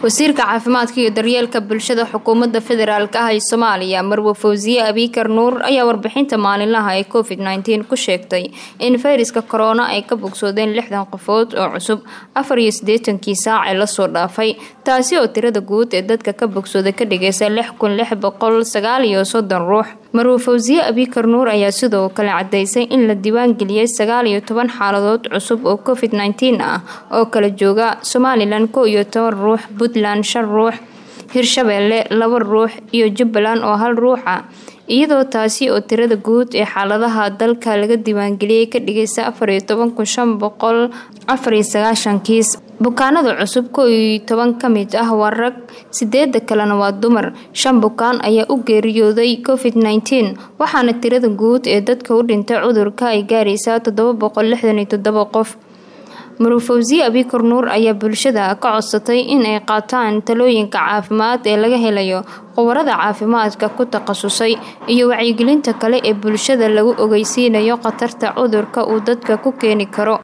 wasiirka caafimaadka iyo daryeelka bulshada xukuumadda federaalk ah ee soomaaliya marwe fawsiye abiikar nuur ayaa warbixinta maalinlaha ee covid nteen ku sheegtay in fayraska korona ay ka bogsoodeen lixdan qofood oo cusub afar iyo siddeetankii saac ee lasoo dhaafay taasi oo tirada guud ee dadka ka bogsooda ka dhigaysa lix kun lix boqol sagaal iyo soddon ruux marwe fawsiye abiikar nuur ayaa sidoo kale cadaysay in la diiwaangeliyey sagaal iyo toban xaaladood cusub oo covid nteen ah oo kala jooga somalilan kow iyo toban ruux puntland shan ruux hirshabeelle laba ruux iyo jubbaland oo hal ruux ah iyadoo taasi oo tirada guud ee xaaladaha dalka laga diiwaangeliyey ka dhigaysa afar iyo toban kun shan boqol afar iyo sagaashan kiis bukaanada cusub kow iyo toban ka mid ah waa rag sideeda kalena waa dumar shan bukaan ayaa u geeriyooday covid nteen waxaana tirada guud ee dadka u dhintay cudurka ay gaaraysaa toddoba boqol lixdan iyo toddoba qof marufawsiye abiikar nuur ayaa bulshada ka codsatay in ay qaataan talooyinka caafimaad ee laga helayo khubarada caafimaadka ku takhasusay iyo wacyigelinta kale ee bulshada lagu ogeysiinayo khatarta cudurka uu dadka ku keeni karo